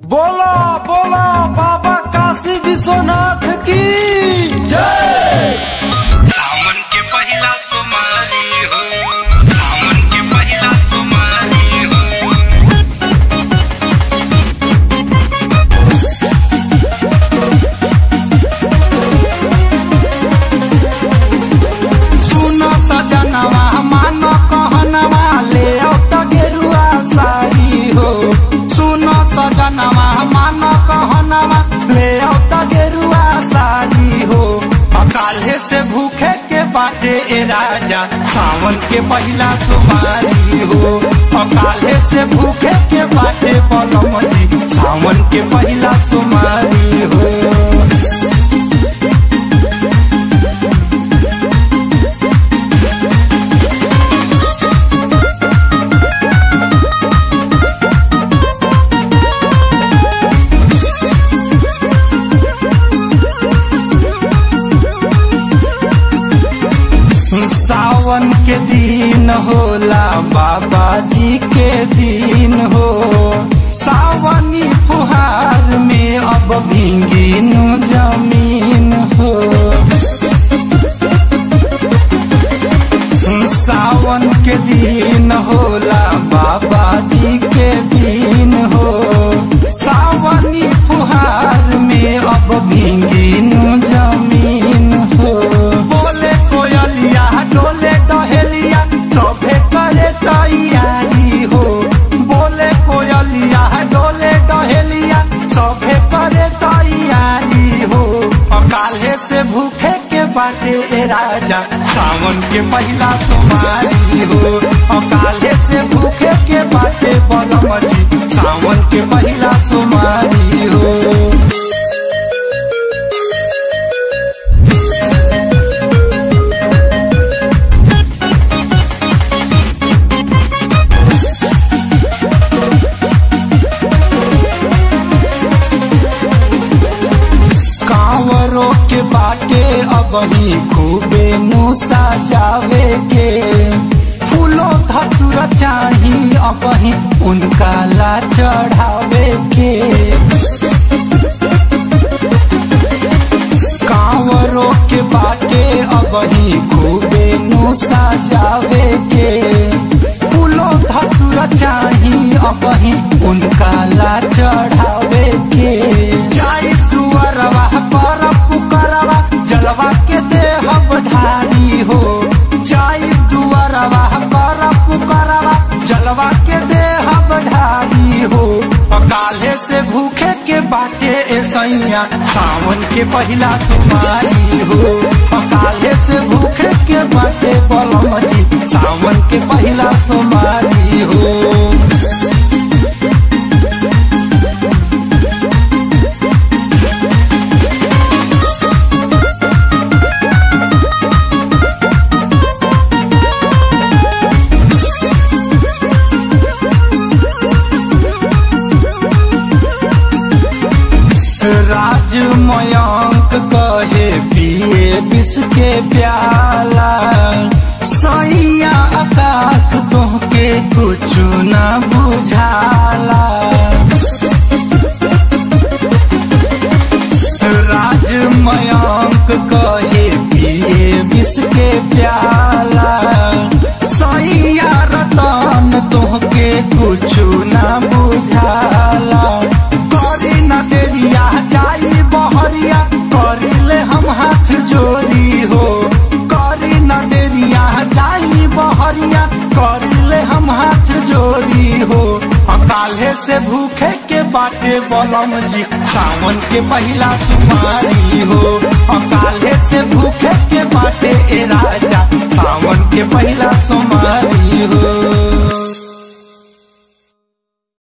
बोलो बोलो बाबा काशी विश्वनाथ की जय सावन के पहिला तुम्हारी हो सावन के पहिला तुम्हारी हो सुनो सजनवा मानो कहनवा ले आओ त गेरुआ साड़ी हो सुनो सजनवा मानो कहनवा ले आओ त गेरुआ साड़ी हो अकाले से भूखे के बाटे ए राजा सावन के पहिला सुमारी हो अकाले से भूखे के बाटे पलम जी सावन के पहिला सुमारी हो सावन के दिन होला बाबा जी के दिन हो सावनी फुहार में अब भींगी नु जमीन हो सावन के दिन होला बाबा जी के दिन हो सावनी फुहार में अब भींगी नु जमीन हो बोले कोयलिया डोले डहेलिया सभे करे तैयारी हो बोले कोयलिया डोले डहेलिया सभे करे तैयारी हो अकाले से भूखे के बाटे ए राजा सावन के पहिला सोमारी हो अकाले से भूखे के बाटे बलमजी सावन के पहिला सोमारी हो कांवरों के बाटे अब ही खूबे नु सजावे के फूलों धतुर चाही अब ही उनका ला चढ़ावे के कांवरों के बाटे अब ही खूबे नु सजावे के फूलों धतुर चाही अब ही उनका ला चढ़ावे के जाई दुअरवा पर पुकरवा जलवा के देह बढ़ारी हो जाई दुअरवा पर पुकरवा जलवा के देह बढ़ारी हो अकाले से भूखे के बाटे ए सैया सावन के पहिला तुम्हारी हो अकाले से भूखे के बाटे बलमजी सावन के पहिला सोमारी हो राज मयंक कहे पिए विष के प्याला सैया आकाश तोहके कुछ न बुझाला राज मयंक कहे पिए विष के प्याला सैया रतन तोहके कुछ न बुझाला करी न देरिया जाई बहरिया करिले हम हाथ जोड़ी हो करी न देरिया जाई बहरिया करिले हम हाथ जोड़ी हो अकाले से भूखे के बाटे बलम जी सावन के पहिला सुमारी हो अकाले से भूखे के बाटे एरा